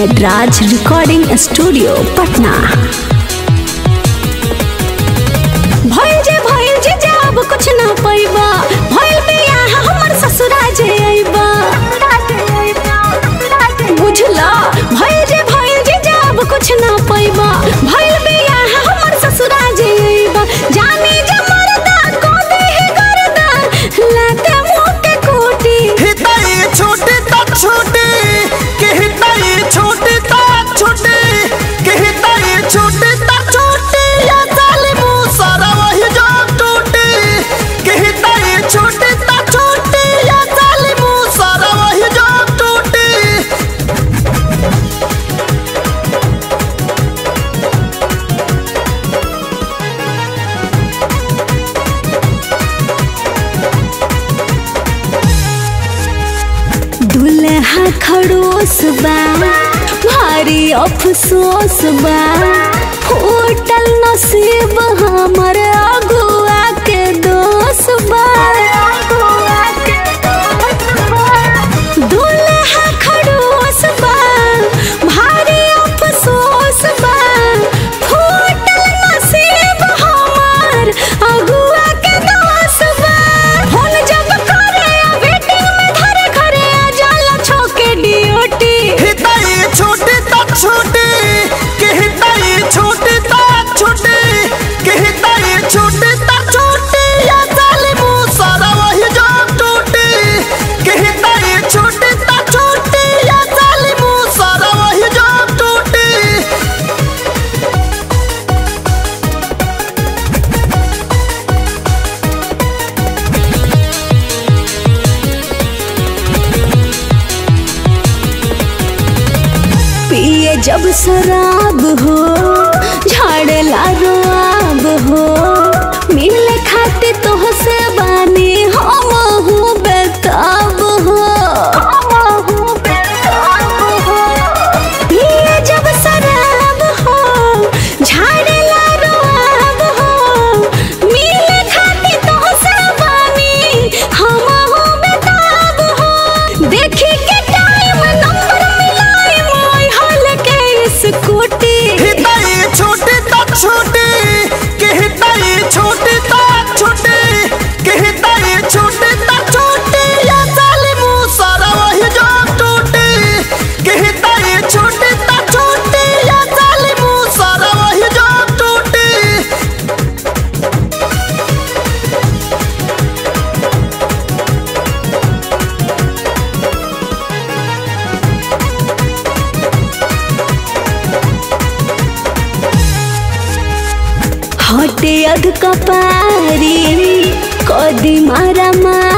Nataraj recording studio Patna भइल जे भइल जे जब कुछ ना पैबा भइल बियाह हमर ससुरा जे अइबा बुझला भइल जे भइल जे जब कुछ ना पैबा भइल बियाह हमर ससुरा जे अइबा जानी जे मरदा को देह करदा लाते मुंह के कोटी हिताई छोटी ता छोटी के हिताई छोटी ता छोटी के हिताई छोटी ता छोटी या साली मुंह सारा वही जो टूटी के हिताई छोटी ता छोटी या साली मुंह सारा वही जो टूटी दुल्हा खड़ोस बा भारी अफसोस बा होटल नसीब हमर अगुआ के दोष बा दुल्हा खड़ोस बा भारी अफसोस बा होटल नसीब हमर अगुआ के दोष बा फोन जब करे वेटिंग में धरे घरे आ जाला छोके ड्यूटी हिताई छोटी ता छोटी के हिताई छोटी ता छोटी के हिताई छोटी ता छोटी या साली मुंह सारा वही जो टूटी के हिताई छोटी ता छोटी या साली मुंह सारा वही जो टूटी पिए जब शराब हो झाड़ेला रोआब हो मिले खाते तो से बानी हम हूँ बेताब हो पिए जब शराब हो झाड़ेला रोआब हो मिले खाते तो से बानी हम हूँ बेताब हो देखी के टाइम नंबर मिलाई मोय हल के स्कूटी हिताई छोटी ता छोटी के हिताई छोटी ता छोटी के हिताई छोटी ता छोटी या साली मुंह सारा वही जो टूटी के हिताई छोटी ता छोटी या साली मुंह सारा वही जो टूटी हटे अध कपारी कदी मारा मारी